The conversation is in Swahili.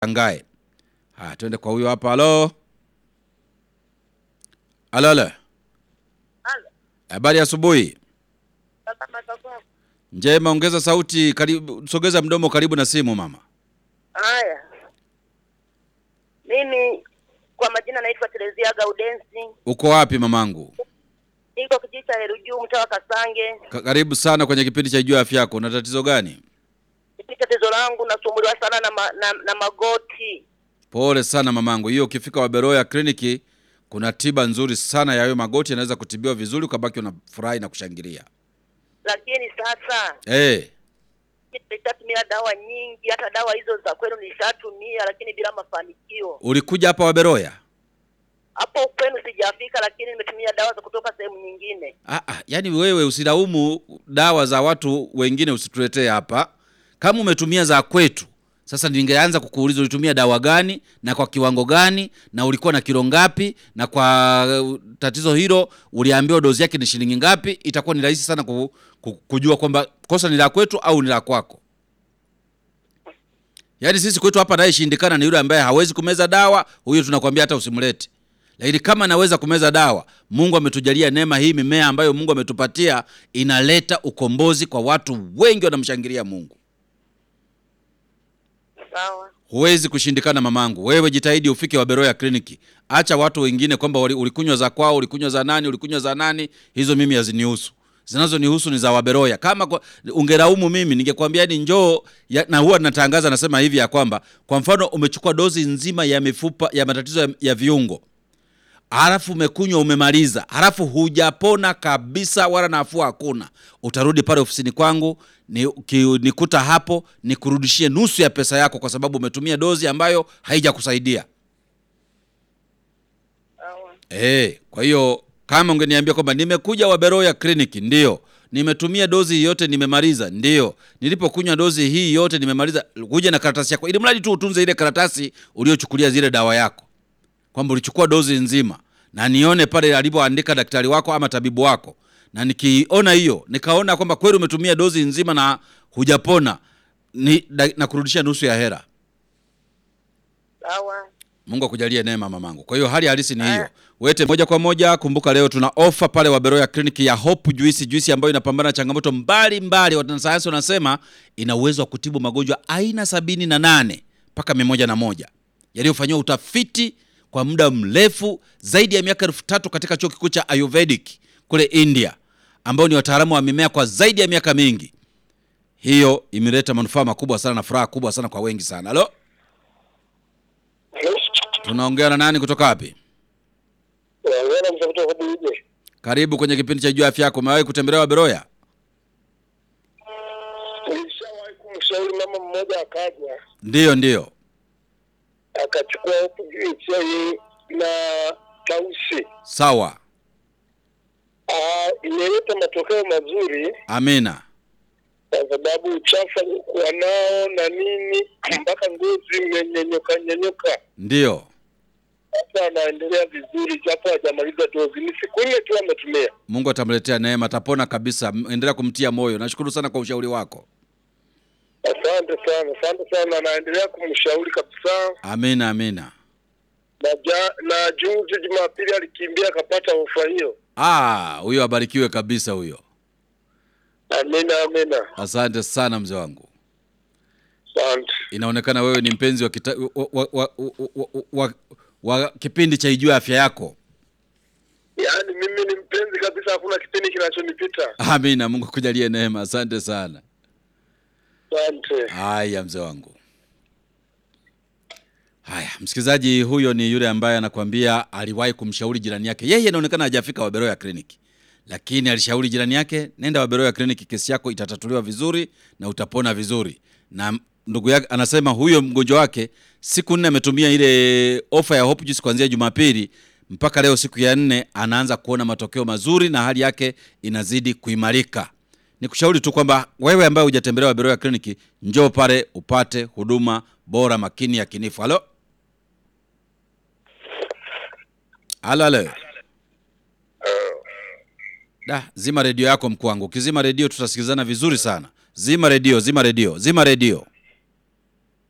usishangae. Haya, twende kwa huyo hapa. Halo, halo, halo. Halo. Habari ya asubuhi. Sasa matokeo. Njema, ongeza sauti, karibu, sogeza mdomo karibu na simu mama. Haya, mimi kwa majina naitwa Terezia Gaudensi, Uko wapi mamangu? niko kijiji cha Herujuu, mtaa wa Kasange. Ka karibu sana kwenye kipindi cha Jua Afya Yako. Una tatizo gani? Hili tatizo langu nasumbuliwa sana na, ma, na, na magoti. Pole sana mamangu. Hiyo ukifika Waberoya kliniki kuna tiba nzuri sana ya hayo magoti, yanaweza kutibiwa vizuri ukabaki unafurahi na kushangilia. Lakini sasa Eh, nishatumia dawa nyingi, hata dawa hizo za kwenu nishatumia, lakini bila mafanikio. ulikuja hapa Waberoya? Hapo kwenu sijafika, lakini nimetumia dawa za kutoka sehemu nyingine. Ah, ah, yaani wewe usilaumu dawa za watu wengine, usituletee hapa. Kama umetumia za kwetu, sasa ningeanza kukuuliza ulitumia dawa gani na kwa kiwango gani na ulikuwa na kilo ngapi, na kwa uh, tatizo hilo uliambiwa dozi yake ni shilingi ngapi. Itakuwa ni rahisi sana ku, ku, kujua kwamba kosa ni la kwetu au ni la kwako. Yaani sisi kwetu hapa anayeshindikana ni yule ambaye hawezi kumeza dawa, huyo tunakwambia hata usimlete. Lakini kama anaweza kumeza dawa, Mungu ametujalia neema hii, mimea ambayo Mungu ametupatia inaleta ukombozi kwa watu wengi, wanamshangilia Mungu. Sawa, Huwezi kushindikana mamangu, wewe jitahidi ufike Waberoya kliniki. Acha watu wengine kwamba wali- ulikunywa za kwao, ulikunywa za nani, ulikunywa za nani. Hizo mimi hazinihusu, zinazonihusu ni za Waberoya. Kama kwa, ungelaumu mimi ningekwambia ni njoo ya, na huwa natangaza nasema hivi ya kwamba kwa mfano umechukua dozi nzima ya mifupa ya matatizo ya, ya viungo halafu umekunywa umemaliza, halafu hujapona kabisa, wala nafuu hakuna, utarudi pale ofisini kwangu ni, ki, nikuta hapo nikurudishie nusu ya pesa yako, kwa sababu umetumia dozi ambayo haijakusaidia. sawa, Eh, kwa hiyo kama ungeniambia kwamba nimekuja Waberoya kliniki, ndio nimetumia dozi hii yote nimemaliza, ndio nilipokunywa dozi hii yote nimemaliza, kuja na karatasi yako, ili mradi tu utunze ile karatasi uliochukulia zile dawa yako, kwamba ulichukua dozi nzima, na nione pale alipoandika daktari wako ama tabibu wako, na nikiona hiyo nikaona kwamba kweli umetumia dozi nzima na hujapona, ni da, na kurudishia nusu ya hera. sawa. Mungu akujalie neema mamangu. Kwa hiyo hali halisi ni hiyo. Wete moja kwa moja, kumbuka leo tuna ofa pale Waberoya kliniki ya Hope Juice, juisi ambayo inapambana na changamoto mbalimbali. Wanasayansi wanasema ina uwezo wa kutibu magonjwa aina sabini na nane mpaka mia moja na moja yaliyofanyiwa utafiti kwa muda mrefu zaidi ya miaka elfu tatu katika chuo kikuu cha Ayurvedic kule India, ambao ni wataalamu wa mimea kwa zaidi ya miaka mingi. Hiyo imeleta manufaa makubwa sana na furaha kubwa sana kwa wengi sana. Halo, tunaongea na nani kutoka wapi? Naona mtafuta kwa buje. Karibu kwenye kipindi cha Jua Afya Yako. Umewahi kutembelea Waberoya? Nilishawahi kumshauri mama mmoja akaja Ndiyo, ndiyo. akachukua huku chai na tausi. Sawa, Ah, imeleta matokeo mazuri amina. kwa sababu uchafu aliokuwa nao na nini mpaka ngozi imenyenyoka nyenyoka. Ndiyo, Sasa anaendelea vizuri japo hajamaliza dozi. Ni siku nne tu ametumia. Mungu atamletea neema, atapona kabisa. M- Endelea kumtia moyo. Nashukuru sana kwa ushauri wako. Asante sana, asante sana. Anaendelea kumshauri kabisa. Amina, amina. Na, ja, na juzi Jumapili alikimbia akapata ofa hiyo. Ah, huyo abarikiwe kabisa huyo. Amina, amina. Asante sana mzee wangu. Asante. Inaonekana wewe ni mpenzi wa, kita, wa, wa, wa, wa, wa, wa, wa kipindi cha Ijua Afya Yako. Yaani mimi ni mpenzi kabisa, hakuna kipindi kinachonipita. Amina, Mungu akujalie neema. Asante sana. Asante. Haya mzee wangu. Haya, msikilizaji, huyo ni yule ambaye anakuambia aliwahi kumshauri jirani yake. Yeye inaonekana hajafika Waberoya kliniki, lakini alishauri jirani yake, nenda Waberoya kliniki, kesi yako itatatuliwa vizuri na utapona vizuri. Na ndugu yake anasema huyo mgonjwa wake siku nne ametumia ile ofa ya Hope Juice kuanzia Jumapili mpaka leo siku ya nne, anaanza kuona matokeo mazuri na hali yake inazidi kuimarika. Nikushauri tu kwamba wewe ambaye hujatembelea Waberoya kliniki, njoo pale upate huduma bora, makini, ya kinifu. Halo, halo, halo. Da, zima redio yako mkuu wangu. Ukizima redio tutasikilizana vizuri sana. Zima redio, zima redio, zima redio.